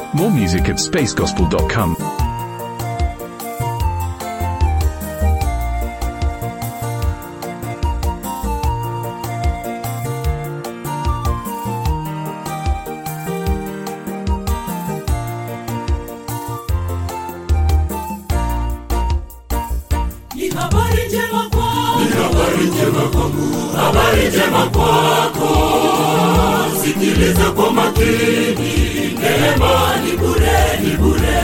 More music at spacegospel.com. Ni habari njema kwako. Ni habari njema kwangu, habari njema kwako. Sikiliza kwa makini, neema ni bure, ni bure.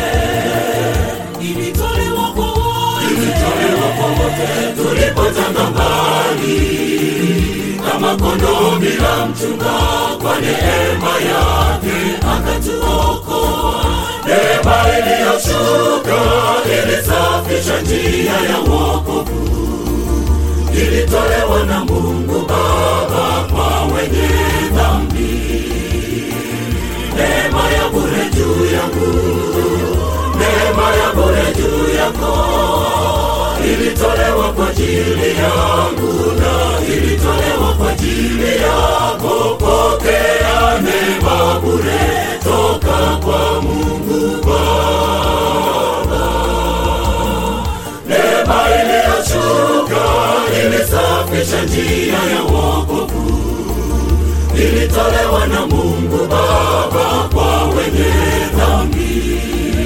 Ilitolewa kwa wote. Ilitolewa kwa wote tulipotanga mbali, kama kondoo bila mchunga, kwa neema yake akatuokoa. Neema iliyoshuka ilisafisha njia ya wokovu ilitolewa na Mungu Baba kwa wenye dhambi. Neema ya bure juu yangu, neema ya bure juu yako, ilitolewa kwa ajili yangu na ilitolewa kwa ajili yako. Pokea neema bure toka kwa Mungu Baba, neema iliyoshuka ilisafisha njia ya wokovu, ilitolewa na Mungu Baba kwa wenye dhambi.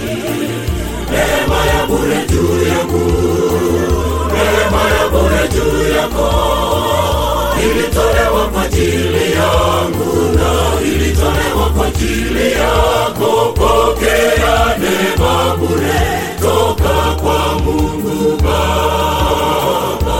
Neema ya bure juu yangu, neema ya bure juu yako, ilitolewa kwa ajili yangu na ilitolewa kwa ajili yako. Pokea neema bure toka kwa Mungu Baba.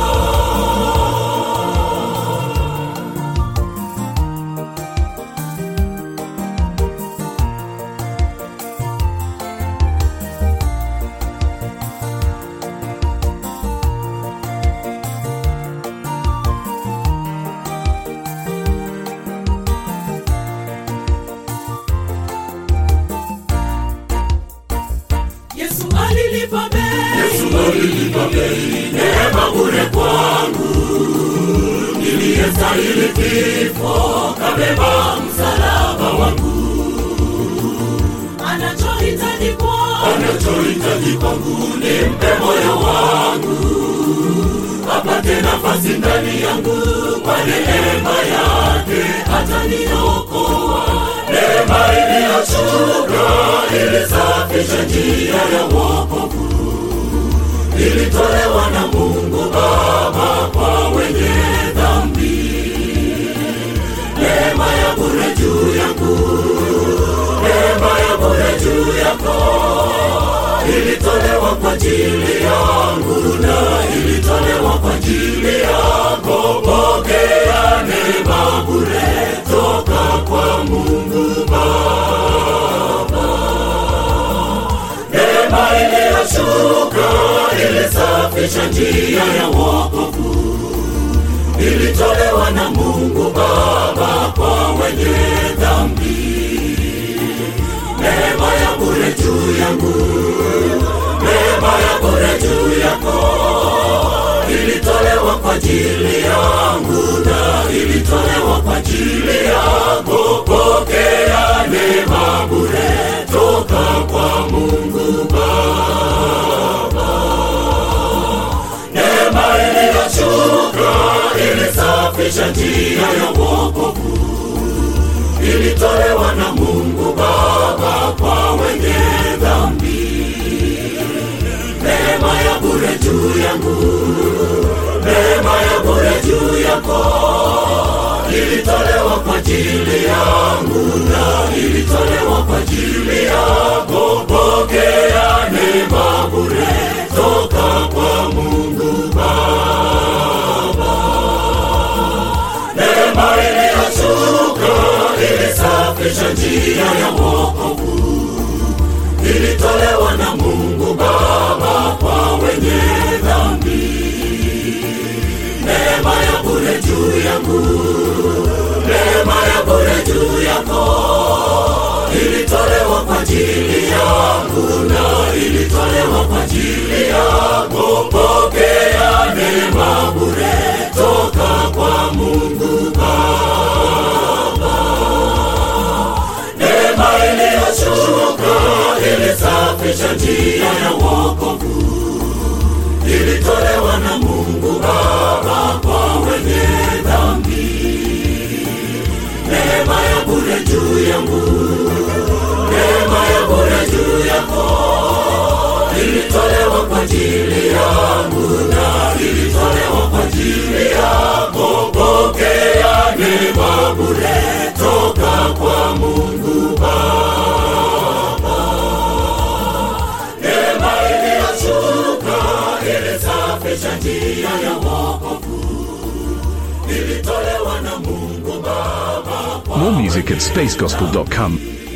Yesu alilipa bei. Yesu alilipa bei, neema bure kwangu. Niliyestahili kifo, kabeba msalaba wangu. Anachohitaji kwako. Anachohitaji kwangu ni mpe moyo wangu, apate nafasi ndani yangu. Kwa neema yake ataniokoa. Neema iliyoshuka ilisafisha njia ya wokovu ilitolewa na Mungu Baba kwa wenye dhambi. Neema ya bure juu yangu, neema ya bure juu yako, ilitolewa kwa ajili yangu na ilitolewa kwa ajili yako. Pokea neema bure toka kwa Mungu Baba. Neema iliyoshuka ilisafisha njia ya wokovu, ilitolewa na Mungu Baba kwa wenye dhambi. Neema ya bure juu yangu, neema ya bure juu yako, ilitolewa kwa ajili yangu na ilitolewa kwa ajili yako. Pokea neema bure toka kwa Mungu Baba. Neema iliyoshuka ilisafisha njia ya wokovu, ilitolewa na Mungu Baba kwa wenye dhambi. Neema ya bure juu yangu, neema ya bure juu yako, ilitolewa kwa ajili yangu na ilitolewa kwa ajili yako. Pokea neema bure toka kwa Mungu Baba. Neema iliyoshuka ilisafisha njia ya wokovu, ilitolewa na Mungu Baba kwa wenye dhambi. Neema ya bure juu yangu, neema ya bure juu yako, ilitolewa kwa ajili yangu na ilitolewa kwa ajili yako. Pokea neema bure toka kwa Mungu Baba. Neema iliyo ilisafisha njia ya wokovu ilitolewa na mungu baba kwa wenye dhambi neema ya bure juu yangu neema ya bure juu yako ilitolewa kwa ajili yangu na ilitolewa kwa ajili yako pokea neema bure toka kwa mungu baba neema iliyoshuka ilisafisha njia ya wokovu ilitolewa na mungu baba kwa More music at spacegospel.com.